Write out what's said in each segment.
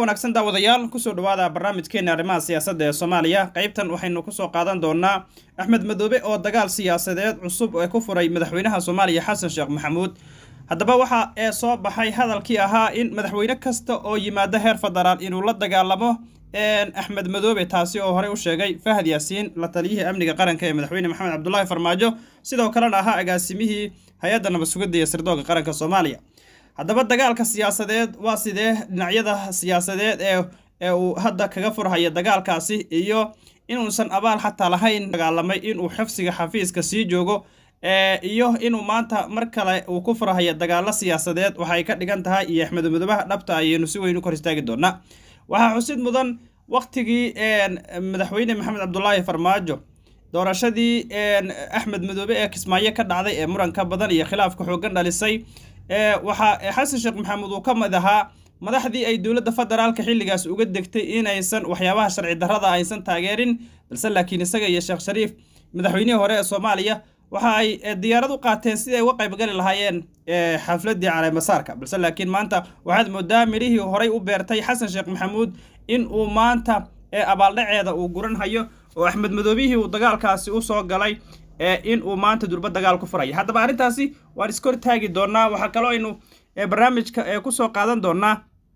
wanaagsan daawadayaal kusoo dhawaada barnaamijkeena arrimaha siyaasadda ee soomaaliya qaybtan waxaynu kusoo qaadan doonaa axmed madoobe oo dagaal siyaasadeed cusub ee ku furay madaxweynaha soomaaliya xasan sheekh maxamuud haddaba waxa ee soo baxay hadalkii ahaa in madaxweyne kasta oo yimaada heer federaal inuu la dagaalamo axmed madoobe taasi oo horey u sheegay fahad yaasiin la taliyihii amniga qaranka ee madaxweyne maxamed cabdulaahi farmaajo sidoo kalena ahaa agaasimihii hay-adda nabad sugidda iyo sirdoonka qaranka soomaaliya haddaba dagaalka siyaasadeed waa sidee dhinacyada siyaasadeed ee ee uu hadda kaga furhaya dagaalkaasi iyo inuusan abaal xataa lahayn dagaalamay inuu xifsiga xafiiska sii joogo iyo inuu maanta mar kale uu ku furhaya dagaalo siyaasadeed waxay ka dhigan tahay iyo axmed madoobaha dhabta ayaynu si weyn u kor istaagi doonaa waxaa xusid mudan waktigii madaxweyne maxamed cabdulaahi farmaajo doorashadii axmed madoobe ee kismaayo ka dhacday ee muranka badan iyo khilaafka xoogan dhalisay waxaa xasan sheekh maxamuud uu ka mid ahaa madaxdii ay dowladda federaalka xilligaas uga degtay inaysan waxyaabaha sharci darrada aysan taageerin balse laakiin isaga iyo sheekh shariif madaxweynihii hore ee soomaaliya waxa ay diyaarad u qaateen sidii ay uga qaybgali lahaayeen xafladii caleemasaarka balse laakiin maanta waxaad moodaa midhihii horey u beertay xasan sheekh maxamuud in uu maanta abaaldhaceeda uu guranhayo oo axmed madoobihii uu dagaalkaasi u soo galay in uu maanta durba dagaal ku furaya haddaba arrintaasi waan iskor taagi doonaa waxaa kaloo aynu barnaamijka kusoo qaadan doonaa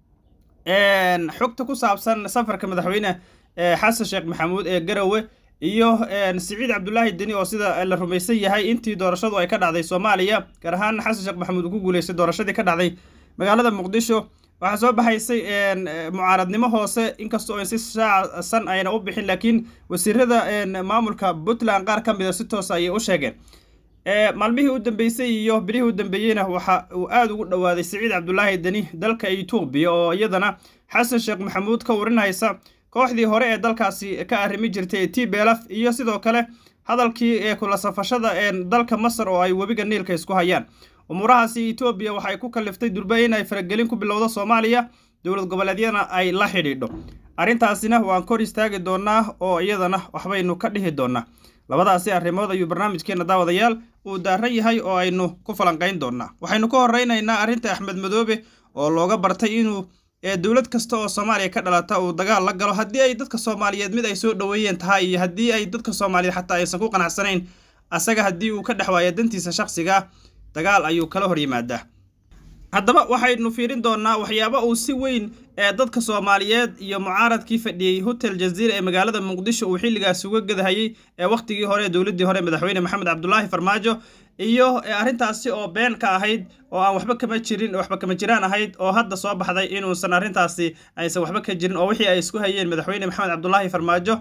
xogta ku saabsan safarka madaxweyne xasan sheekh maxamuud ee garowe iyo siciid cabdulaahi deni oo sida la rumaysan yahay intii doorashadu ay ka dhacday soomaaliya gaar ahaan xasan sheekh maxamuud uu ku guuleystay doorashadii ka dhacday magaalada muqdisho waxaa soo baxaysay mucaaradnimo hoose inkastoo si shaacsan ayna u bixin laakiin wasiirada maamulka puntland qaar ka mida si toosa ayay u sheegeen maalmihii u dambeysay iyo bilihii u dambeeyeyna waxa uu aada ugu dhowaaday siciid cabdulaahi deni dalka etoobiya oo iyadana xasan sheekh maxamuud ka warinhaysa kooxdii hore ee dalkaasi ka arrimi jirtay t belaf iyo sidoo kale hadalkii ee kula safashada dalka masar oo ay webiga niilka isku hayaan umuurahaasi etoobiya waxay ku kaliftay durba inay faragelin ku bilowdo soomaaliya dowlad goboleedyana ay la xidhiidho arrintaasina waan kor istaagi doonaa oo iyadana waxbaynu ka dhihi doonaa labadaasi arrimood ayuu barnaamijkeena daawadayaal uu daaran yahay oo aynu ku falanqayn doonaa waxaynu ka horeynaynaa arrinta axmed madoobe oo looga bartay inuu dowlad kasta oo soomaaliya ka dhalata uu dagaal la galo haddii ay dadka soomaaliyeed mid ay soo dhoweeyeen tahay iyo haddii ay dadka soomaaliyeed xataa aysan ku qanacsanayn asaga haddii uu ka dhex waayo dantiisa shakhsiga dagaal ayuu kala hor yimaadaa haddaba waxaynu fiirin doonaa waxyaaba uu si weyn ee dadka soomaaliyeed iyo mucaaradkii fadhiyey hotel jaziira ee magaalada muqdisho uu xilligaas uga gadahayey ee wakhtigii hore dowladdii hore madaxweyne maxamed cabdulaahi farmaajo iyo arrintaasi oo been ka ahayd oo aan waxba kama jirin waxba kama jiraan ahayd oo hadda soo baxday inuusan arrintaasi aysan waxba ka jirin oo wixii ay isku hayeen madaxweyne maxamed cabdulaahi farmaajo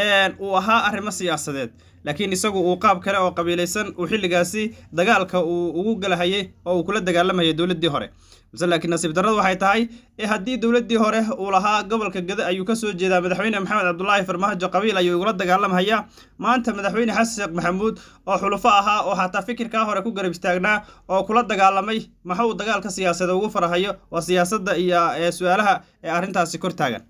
uu ahaa arrimo siyaasadeed laakiin isagu uu qaab kale oo qabiilaysan uu xilligaasi dagaalka uu ugu galahayay oo uu kula dagaalamayay dowladdii hore base laakiin nasiib darradu waxay tahay haddii dowladdii hore uu lahaa gobolka gada ayuu ka soo jeedaa madaxweyne maxamed cabdulaahi farmaajo qabiil ayuu igula dagaalamhayaa maanta madaxweyne xasan sheekh maxamuud oo xulufo ahaa oo xataa fikirkaa hore ku garab istaagnaa oo kula dagaalamay maxuu dagaalka siyaasadda ugu farahayo waa siyaasadda iyo su-aalaha ee arrintaasi kor taagan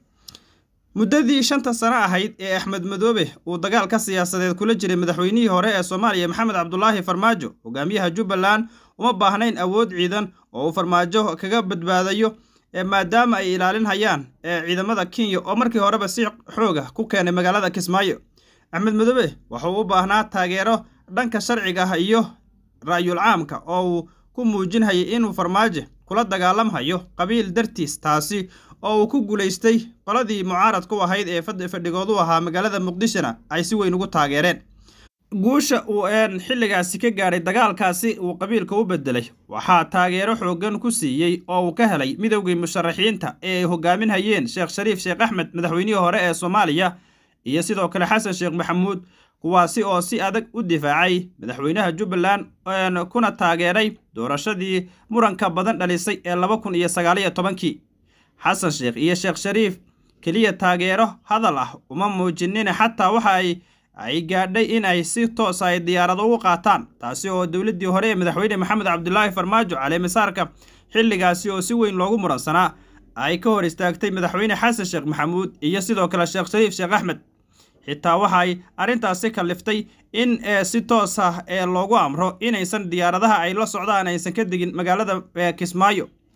muddadii shanta sano ahayd ee axmed madoobe uu dagaalka siyaasadeed kula jiray madaxweynihii hore ee soomaaliya maxamed cabdulaahi farmaajo hogaamiyaha jubbaland uma baahnayn awood ciidan oo uu farmaajo kaga badbaadayo maadaama ay ilaalinhayaan ciidamada kenya oo markii horeba si xooga ku keenay magaalada kismaayo axmed madoobe wuxuu u baahnaa taageero dhanka sharciga ah iyo ra'yul caamka oo uu ku muujinhayay inuu farmaajo kula dagaalamhayo qabiil dartiis taasi oo uu ku guulaystay qoladii mucaarad ku ahayd ee fadhigoodu ahaa magaalada muqdishona ay si weyn ugu taageereen guusha uu xilligaasi ka gaadhay dagaalkaasi uu qabiilka u bedelay waxaa taageero xooggan ku siiyey oo uu ka helay midowgii musharaxiinta ee ay hogaaminhayeen sheekh shariif sheekh axmed madaxweynihii hore ee soomaaliya iyo sidoo kale xasan sheekh maxamuud kuwaasi oo si adag u difaacay madaxweynaha jubbaland kuna taageeray doorashadii muranka badan dhalisay ee laba kun iyo sagaaliyo tobankii xasan sheekh iyo sheekh shariif keliya taageero hadal ah uma muujinin xataa waxa ay ay gaadhay in ay si toosa ay diyaarado ugu qaataan taasi oo dowladdii hore ee madaxweyne maxamed cabdulaahi farmaajo caleemasaarka xilligaasi oo si weyn loogu muransanaa ay ka hor istaagtay madaxweyne xasan sheekh maxamuud iyo sidoo kale sheekh shariif sheekh axmed xitaa waxaay arrintaasi kaliftay in si toos ah ee loogu amro inaysan diyaaradaha ay la socdaan aysan ka degin magaalada kismaayo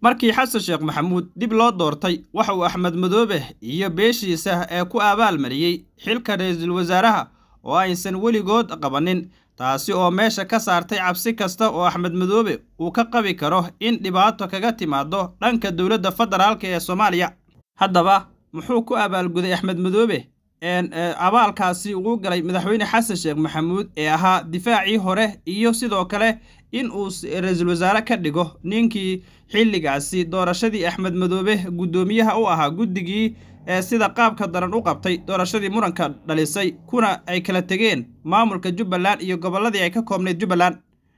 markii xasan sheekh maxamuud dib loo doortay waxa uu axmed madoobe iyo beeshiisa ee ku abaalmariyey xilka ra-iisul wasaaraha oo aysan weligood qabanin taasi oo meesha ka saartay cabsi kasta oo axmed madoobe uu ka qabi karo in dhibaato kaga timaado dhanka dowladda federaalk ee soomaaliya haddaba muxuu ku abaalguday axmed madoobe abaalkaasi uu galay madaxweyne xasan sheekh maxamuud ee ahaa difaacii hore iyo sidoo kale in uu ra-iisul wasaare ka dhigo ninkii xilligaasi doorashadii axmed madoobe guddoomiyaha u ahaa guddigii ee sida qaabka daran u qabtay doorashadii muranka dhalisay kuna ay kala tegeen maamulka jubbaland iyo gobolladii ay ka koobnayd jubbaland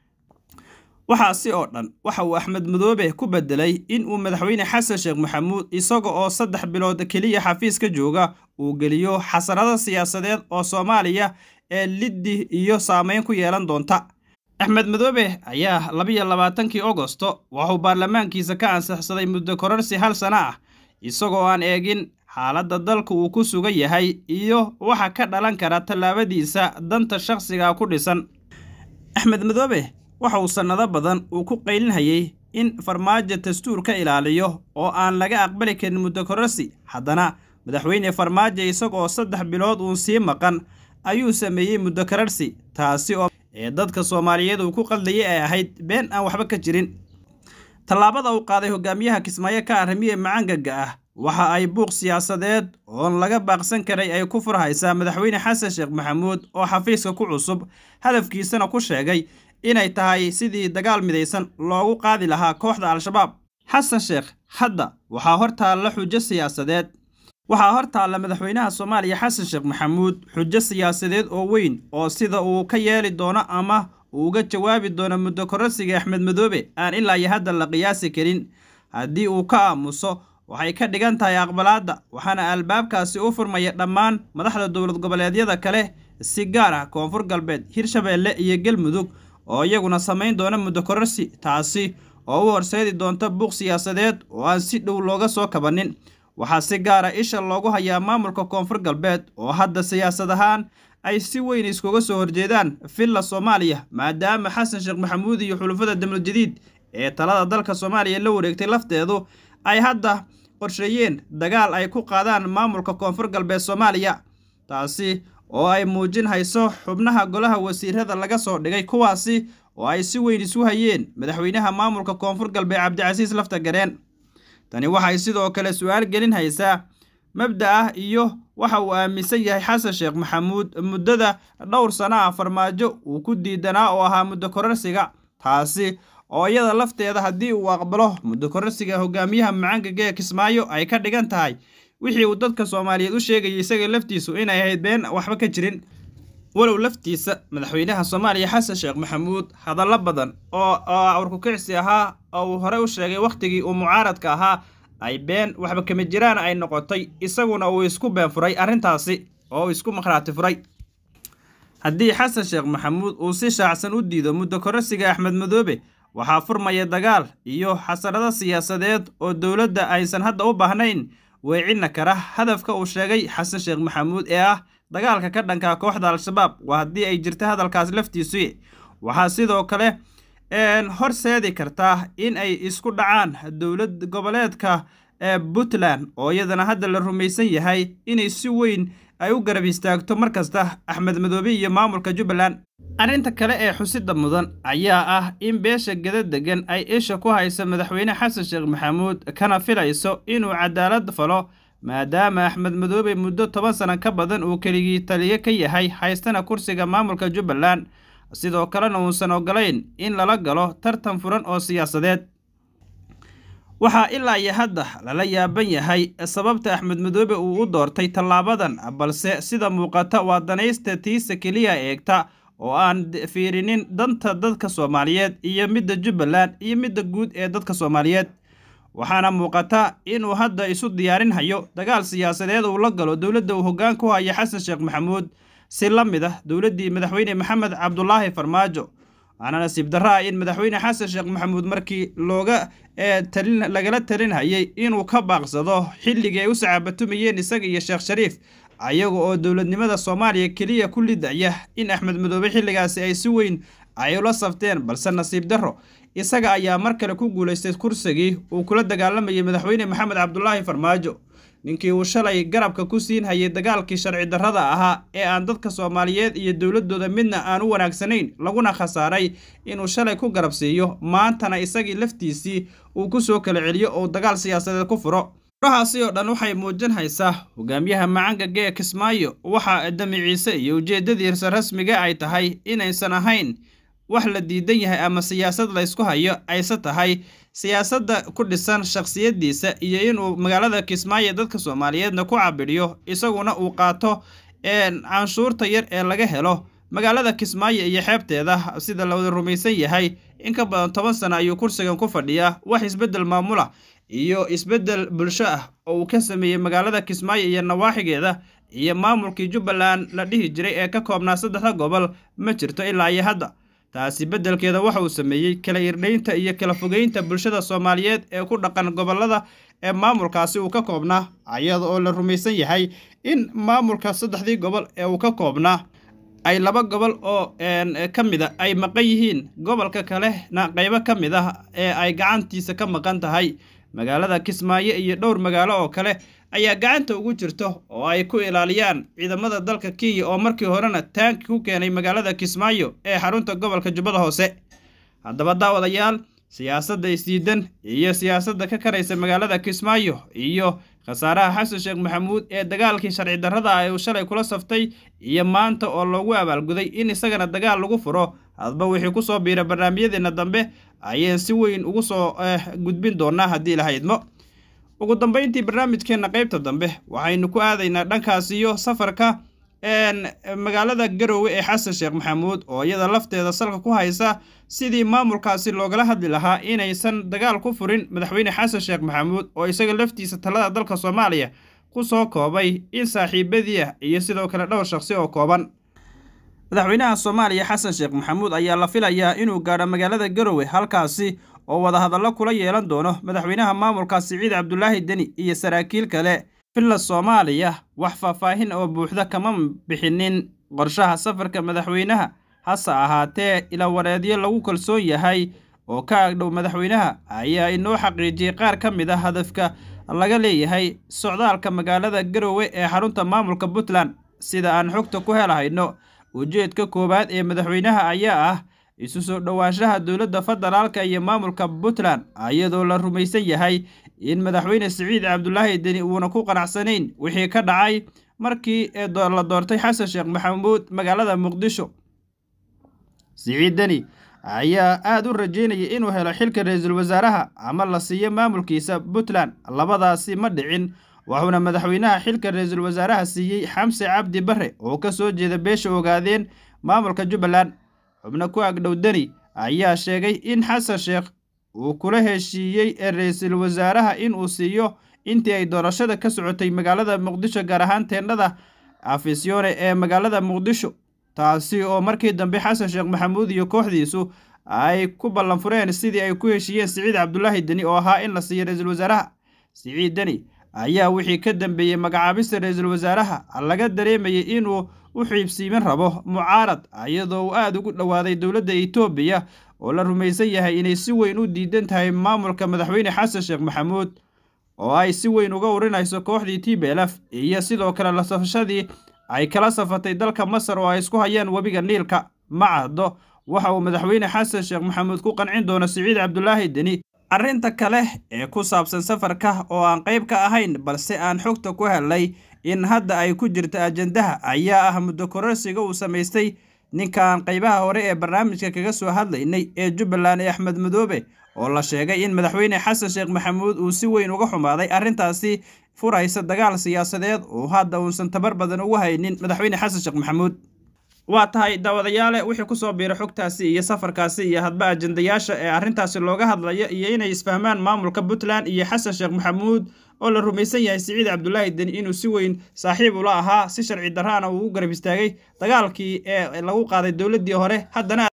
waxaasi oo dhan waxa uu axmed madoobe ku bedelay in uu madaxweyne xasan sheekh maxamuud isaga oo saddex bilood keliya xafiis ka jooga uu geliyo xasarado siyaasadeed oo soomaaliya ee liddi iyo saameyn ku yeelan doonta axmed madoobe ayaa labiyo labaatankii ogosto waxuu baarlamaankiisa ka ansixsaday muddo kororsi hal sana ah isagoo aan eegin xaaladda dalka uu ku sugan yahay iyo waxa ka dhalan kara tallaabadiisa danta shakhsiga ku dhisan axmed madoobe waxa uu sannado badan uu ku qaylinhayay in farmaajo dastuur ka ilaaliyo oo aan laga aqbali karin muddo kororsi haddana madaxweyne farmaajo isagoo saddex bilood uun sii maqan ayuu sameeyey muddo kororsi taasi oo ee dadka soomaaliyeed uu ku qaldayay ay ahayd been aan waxba ka jirin tallaabada uu qaaday hogaamiyaha kismaayo ka arrimiye macaangaga ah waxa ay buuq siyaasadeed oon laga baaqsan karay ay ku furhaysaa madaxweyne xasan sheekh maxamuud oo xafiiska ku cusub hadafkiisana ku sheegay inay tahay sidii dagaal midaysan loogu qaadi lahaa kooxda al-shabaab xasan sheekh hadda waxaa hor taalla xujo siyaasadeed waxaa hor taalla madaxweynaha soomaaliya xasan sheekh maxamuud xujo siyaasadeed oo weyn oo sida uu ka yeeli doono ama uu uga jawaabi doono muddo kororsiga axmed madoobe aan ilaa iyo hadda la qiyaasi karin haddii uu ka aamuso waxay ka dhigan tahay aqbalaadda waxaana albaabkaasi u furmaya dhammaan madaxda dowlad goboleedyada kale si gaar ah koonfur galbeed hirshabeelle iyo galmudug oo iyaguna samayn doona muddo kororsi taasi oo u horseedi doonta buuq siyaasadeed oo aan si dhow looga soo kabanin waxaa si gaara isha loogu hayaa maamulka koonfur galbeed oo hadda siyaasad ahaan ay si weyn iskuga soo horjeedaan villa soomaaliya maadaama xasan sheekh maxamuud iyo xulufada damlad jadiid ee talada dalka soomaaliya la wareegtay lafteedu ay hadda qorsheeyeen dagaal ay ku qaadaan maamulka koonfur galbeed soomaaliya taasi oo ay muujin hayso xubnaha golaha wasiirada laga soo dhigay kuwaasi oo ay si weyn isu hayeen madaxweynaha maamulka koonfur galbeed cabdicasiis lafta gareen tani waxay sidoo kale su-aal gelin haysaa mabda ah iyo waxa uu aaminsan yahay xasan sheekh maxamuud muddada dhowr sano ah farmaajo uu ku diidanaa oo ahaa muddo kororsiga taasi oo iyada lafteeda haddii uu aqbalo muddo kororsiga hogaamiyaha macaangaga ee kismaayo ay ka dhigan tahay wixii uu dadka soomaaliyeed u sheegayay isaga laftiisu inay ahayd been waxba ka jirin walow laftiisa madaxweynaha soomaaliya xasan sheekh maxamuud hadallo badan oo awrkukicsi ahaa oo uu horey u sheegay wakhtigii uu mucaaradka ahaa ay been waxba kama jiraan ay noqotay isaguna uu isku been furay arrintaasi oo uu isku makhraati furay haddii xasan sheekh maxamuud uu si shaacsan u diido muddo kororsiga axmed madoobe waxaa furmaya dagaal iyo xasarado siyaasadeed oo dowladda aysan hadda u baahnayn weecinna kara hadafka uu sheegay xasan sheekh maxamuud ee ah dagaalka ka dhanka kooxda al-shabaab waa haddii ay jirta hadalkaas laftiisu waxaa sidoo kale horseedi kartaa in ay isku dhacaan dowlad goboleedka ee puntland oo iyadana hadda la rumaysan yahay inay si weyn ay u garab istaagto mar kasta axmed madoobe iyo maamulka jubbaland arrinta kale ee xusida mudan ayaa ah in beesha gada degan ay isha ku hayso madaxweyne xasan sheekh maxamuud kana filayso inuu cadaalad falo maadaama axmed madoobe muddo toban sano ka badan uu keligii taliye ka yahay haystana kursiga maamulka jubbaland sidoo kalena uusan ogolayn in lala galo tartan furan oo siyaasadeed waxaa ilaa iyo hadda lala yaaban yahay sababta axmed madoobe uu u doortay tallaabadan balse sida muuqata waa danaysta tiisa keliya eegta oo aan fiirinin danta dadka soomaaliyeed iyo midda jubbaland iyo midda guud ee dadka soomaaliyeed waxaana muuqata inuu hadda isu diyaarinhayo dagaal siyaasadeed uu la galo dowladda uu hoggaan ku haya xasan sheekh maxamuud si la mid ah dowladdii madaxweyne maxamed cabdulaahi farmaajo waxaana nasiib darra ah in madaxweyne xasan sheekh maxamuud markii looga talin lagala talinhayay inuu ka baaqsado xilligii ay u sacaabatumayeen isaga iyo sheekh shariif ayaga oo dowladnimada soomaaliya keliya ku lidaya in axmed madoobe xilligaasi ay si weyn ay ula safteen balse nasiib darro isaga ayaa mar kale ku guulaystay kursigii uu kula dagaalamayay madaxweyne maxamed cabdulaahi farmaajo ninkii uu shalay garabka ku siin hayay dagaalkii sharci darrada ahaa ee aan dadka soomaaliyeed iyo dowladooda midna aan u wanaagsanayn laguna khasaaray inuu shalay ku garab siiyo maantana isagii laftiisii uu ku soo kala celiyo oo dagaal siyaasadeed ku furo furahaasi oo dhan waxay muujinaysaa hogaamiyaha macangaga ee kismaayo waxa damiciise iyo ujeeddadiisa rasmiga ay tahay inaysan ahayn wax la diidan yahay ama siyaasad laysku hayo ayse tahay siyaasadda ku dhisan shakhsiyaddiisa iyo inuu magaalada kismaayo dadka soomaaliyeedna ku cabidhiyo isaguna uu qaato canshuurta yar ee laga helo magaalada kismaayo iyo xeebteeda sida la wada rumaysan yahay in ka badan toban sano ayuu kursigan ku fadhiyaa wax isbeddel maamula iyo isbeddel bulsho ah oo uu ka sameeyey magaalada kismaayo iyo nawaaxigeeda iyo maamulkii jubbaland la dhihi jiray ee ka koobnaa saddexda gobol ma jirto ilaa iyo hadda taasi beddelkeeda waxa uu sameeyey kala irdhaynta iyo kala fogeynta bulshada soomaaliyeed ee ku dhaqan gobollada ee maamulkaasi uu ka koobnaa iyada oo la rumaysan yahay in maamulka saddexdii gobol ee uu ka koobnaa ay laba gobol oo ka mid a ay maqan yihiin gobolka kalena qaybo ka mid ah ee ay gacantiisa ka maqan tahay magaalada kismaayo iyo dhowr magaalo oo kale ayaa gacanta ugu jirto oo ay ku ilaaliyaan ciidamada dalka kenya oo markii horena taanki ku keenay magaalada kismaayo ee xarunta gobolka jubbada hoose haddaba daawadayaal siyaasadda isdiidan iyo siyaasadda ka karaysa magaalada kismaayo iyo khasaaraha xasan sheekh maxamuud ee dagaalkii sharci darrada ah uu shalay kula saftay iyo maanta oo loogu abaalguday in isagana dagaal lagu furo hadba wixii ku soo biira barnaamijyadeena dambe ayaan si weyn ugu soo gudbin doonaa haddii la haydmo ugu dambayntii barnaamijkeenna qaybta dambe waxaynu ku aadaynaa dhankaas iyo safarka magaalada garowe ee xasan sheekh maxamuud oo iyada lafteeda salka ku haysa sidii maamulkaasi loogala hadli lahaa inaysan dagaal ku furin madaxweyne xasan sheekh maxamuud oo isaga laftiisa talada dalka soomaaliya ku soo koobay in saaxiibadii ah iyo sidoo kale dhowr shakhsi oo kooban madaxweynaha soomaaliya xasan sheekh maxamuud ayaa la filayaa inuu gaadho magaalada garowe halkaasi oo wadahadallo kula yeelan doono madaxweynaha maamulka siciid cabdulaahi deni iyo saraakiil kale villa soomaaliya wax faahfaahin oo buuxda kama bixinin qorshaha safarka madaxweynaha hase ahaatee ilawareedyo lagu kalsoon yahay oo ka agdhow madaxweynaha ayaa inoo xaqiijiyey qaar ka mid a hadafka laga leeyahay socdaalka magaalada garowe ee xarunta maamulka puntland sida aan xogta ku helahayno ujeedka koowaad ee madaxweynaha ayaa ah isu soo dhowaanshaha dowladda federaalka iyo maamulka puntland iyadoo la rumaysan yahay in madaxweyne siciid cabdulaahi deni uuna ku qanacsanayn wixii ka dhacay markii la doortay xasan sheekh maxamuud magaalada muqdisho siciid deni ayaa aada u rajeynayay inuu helo xilka ra-iisul wasaaraha ama la siiyo maamulkiisa puntland labadaasi ma dhicin wuxuuna madaxweynaha xilka ra-iisul wasaaraha siiyey xamse cabdi bare oo ka soo jeeda beesha ogaadeen maamulka jubbaland xubno ku agdhow deni ayaa sheegay in xasan sheekh uu kula heshiiyey ra-iisul wasaaraha inuu siiyo intii ay doorashada ka socotay magaalada muqdisho gaar ahaan teendhada afisyoone ee magaalada muqdisho taasi oo markii dambe xasan sheekh maxamuud iyo kooxdiisu ay ku ballan fureen sidii ay ku heshiiyeen siciid cabdulaahi deni oo ahaa in la siiyo ra-iisul wasaaraha siciid deni ayaa wixii ka dambeeyey magacaabista ra-iisul wasaaraha laga dareemayay inuu u xiibsiimin rabo mucaarad iyadoo uu aada ugu dhowaaday dowladda etoobiya oo la rumaysan yahay inay si weyn u diidan tahay maamulka madaxweyne xasan sheekh maxamuud oo ay si weyn uga urinayso kooxdii t b lf iyo sidoo kale la safashadii ay kala safatay dalka masar oo ay isku hayaan webiga niilka ma caddo waxa uu madaxweyne xasan sheekh maxamuud ku qancin doono siciid cabdulaahi deni arrinta kale ee ku saabsan safarka oo aan qayb ka ahayn balse aan xogta ku helnay in hadda ay ku jirto ajandaha ayaa ah muddo kororsiga uu samaystay ninkan qaybaha hore ee barnaamijka kaga soo hadlaynay ee jubbaland ee axmed madoobe oo la sheegay in madaxweyne xasan sheekh maxamuud uu si weyn uga xumaaday arrintaasi furaysa dagaal siyaasadeed oo hadda uusan tabar badan ugu haynin madaxweyne xasan sheekh maxamuud waa tahay daawadayaale wixii kusoo biira xogtaasi iyo safarkaasi iyo hadba ajandayaasha ee arrintaasi looga hadlayo iyo inay isfahmaan maamulka puntland iyo xasan sheekh maxamuud oo la rumaysan yahay siciid cabdulaahi deni inuu si weyn saaxiib ula ahaa si sharci darraana uu u garab istaagay dagaalkii ee lagu qaaday dowladdii hore haddana